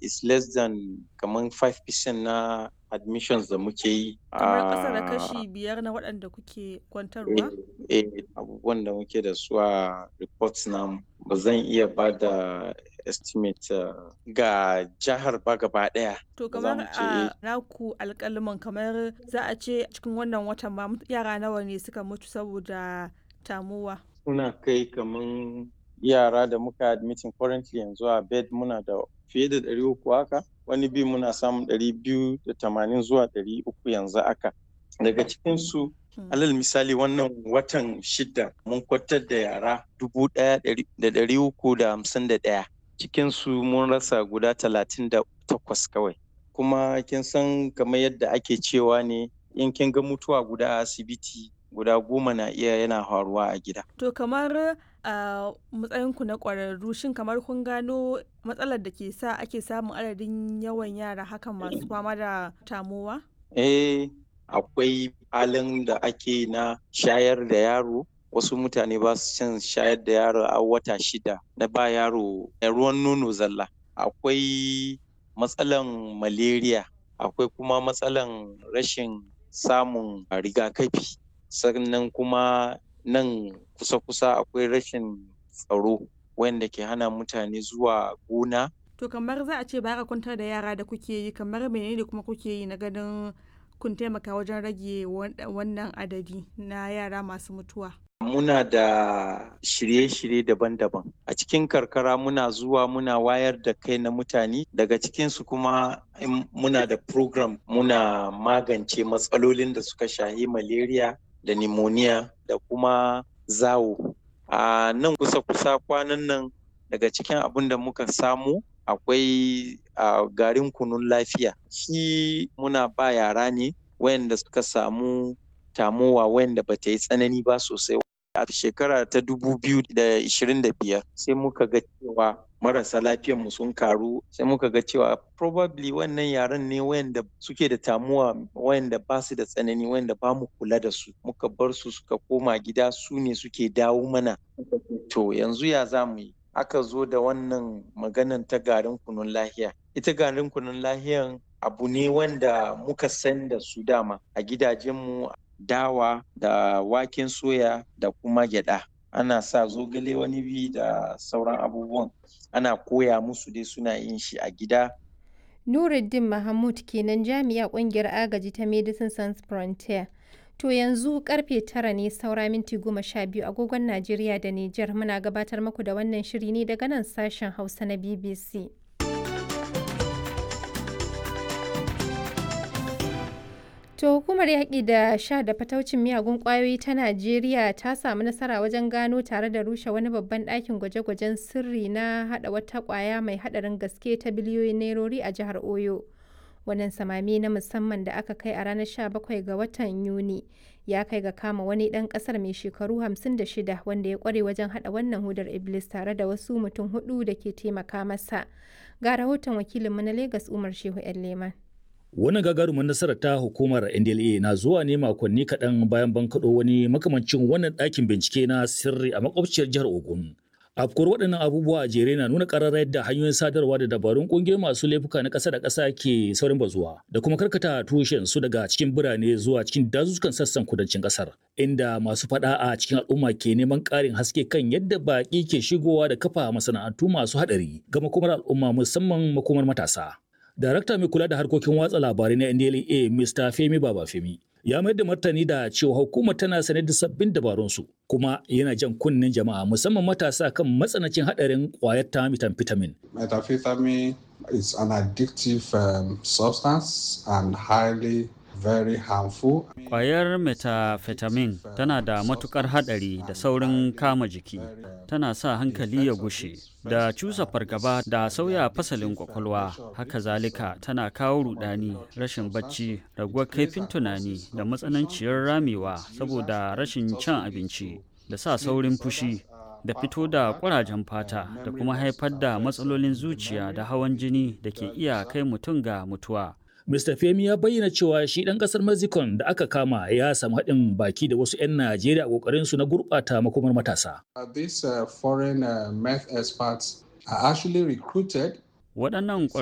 is less than kamar 5% na admissions da muke yi. Kamar ƙasa da kashi biyar na waɗanda kuke kwantarwa? Eh, abubuwan da muke da su a reports namu ba zan iya ba da estimate ga jihar ba gaba ɗaya. To kamar a naku alƙaliman kamar za a ce cikin wannan watan ma yara nawa ne suka mutu saboda tamuwa? Muna kai kaman yara da muka admitting currently yanzu a bed muna da fiye da ɗari uku haka wani bi muna samun ɗari biyu da tamanin zuwa ɗari uku yanzu haka daga cikinsu alal misali wannan watan shida mun kwatar da yara dubu ɗaya da ɗari uku da hamsin da ɗaya cikinsu mun rasa guda talatin da takwas kawai kuma kin san kamar yadda ake cewa ne in kin ga mutuwa guda a asibiti guda goma na iya yana faruwa a gida. To kamar a matsayinku na ƙwararru shin kamar kun gano matsalar da ke sa ake samun adadin yawan yara hakan masu fama da tamowa? Eh, akwai halin da ake na shayar da yaro wasu mutane ba su cin shayar da yaro a wata shida na ba yaro ruwan nono zalla akwai matsalan malaria akwai kuma matsalan rashin samun rigakafi sannan kuma nan kusa-kusa akwai rashin tsaro wanda ke hana mutane zuwa gona. To kamar za a ce ba ka kwantar da yara da kuke yi kamar menene kuma kuke yi na ganin kun taimaka wajen rage wannan adadi na yara masu mutuwa. Muna da shirye-shirye daban-daban. A cikin karkara muna zuwa muna wayar da kai na mutane daga cikinsu kuma muna da program muna magance matsalolin da suka shahi malaria da pneumonia da kuma zawo. A nan kusa-kusa kwanan nan daga cikin abin da muka samu akwai garin kunun lafiya. Shi muna ba yara ne wayanda suka samu tamowa wayanda ba ta yi tsanani ba sosai. A shekara ta dubu biyu da ishirin da biyar sai muka ga cewa marasa mu sun karu sai muka ga cewa probably wannan yaran ne wayanda suke da tamuwa wayanda ba su da tsanani wayanda ba mu kula da su muka bar su suka koma gida su ne suke dawo mana to yanzu ya za mu yi aka zo da wannan maganan ta garin kunun lahiya ita garin kunun lahiyan abu ne wanda muka san da su dama a gidajenmu dawa da waken soya da kuma gyada ana sa zogale wani bi da sauran abubuwan ana koya musu dai suna yin shi a gida Nuruddin Mahmud kenan jami'a kungiyar agaji ta Medicine Sans Frontier. To yanzu karfe tara ne saura minti goma sha biyu agogon Najeriya da Nijar muna gabatar muku da wannan shiri ne daga nan sashen Hausa na BBC. To hukumar yaƙi da sha da fataucin miyagun ƙwayoyi ta Najeriya ta samu nasara wajen gano tare da rushe wani babban ɗakin gwaje-gwajen sirri na haɗa wata ƙwaya mai haɗarin gaske ta biliyoyin nairori a jihar Oyo. Wannan samami na musamman da aka kai a ranar 17 ga watan Yuni ya kai ga kama wani ɗan ƙasar mai shekaru 56 wanda ya ƙware wajen haɗa wannan hudar Iblis tare da wasu mutum hudu da ke taimaka masa. Ga rahoton wakilinmu na Legas Umar Shehu 'yan Leman. Wannan gagarumin nasarar ta hukumar NDLA na zuwa ne makonni kaɗan bayan bankaɗo wani makamancin wannan ɗakin bincike na sirri a makwabciyar jihar Ogun. Afkuwar waɗannan abubuwa a jere na nuna ƙararra yadda hanyoyin sadarwa da dabarun ƙungiyar masu laifuka na ƙasa da ƙasa ke saurin bazuwa da kuma karkata tushen su daga cikin birane zuwa cikin dazuzzukan sassan kudancin ƙasar. Inda masu faɗa a cikin al'umma ke neman ƙarin haske kan yadda baƙi ke shigowa da kafa masana'antu masu haɗari ga makomar al'umma musamman makomar matasa. Darakta mai kula da harkokin watsa labarai na NDLA Mr. Femi Babafemi ya mayar da martani da cewa hukumar tana sane da sabbin dabarunsu kuma yana jan kunnen jama'a musamman matasa kan matsanancin hadarin kwayar ta methamphetamine. Methamphetamine is an addictive um, substance and highly very harmful. Kwayar methamphetamine tana da matukar hadari da saurin kama jiki, tana sa hankali ya gushe, da cusa fargaba da sauya fasalin kwakwalwa, haka zalika tana kawo rudani, rashin bacci, raguwar kaifin tunani da matsananciyar ramewa saboda rashin cin abinci, da sa saurin fushi. da fito da ƙurajen fata da kuma haifar da matsalolin zuciya da hawan jini da ke iya kai mutum ga mutuwa. Mr. Femi ya bayyana cewa shi ɗan ƙasar Mexico da aka kama ya samu haɗin baki da wasu 'yan Najeriya a ƙoƙarinsu na gurɓata makomar matasa. Uh, these uh, foreign uh, meth experts are actually recruited Waɗannan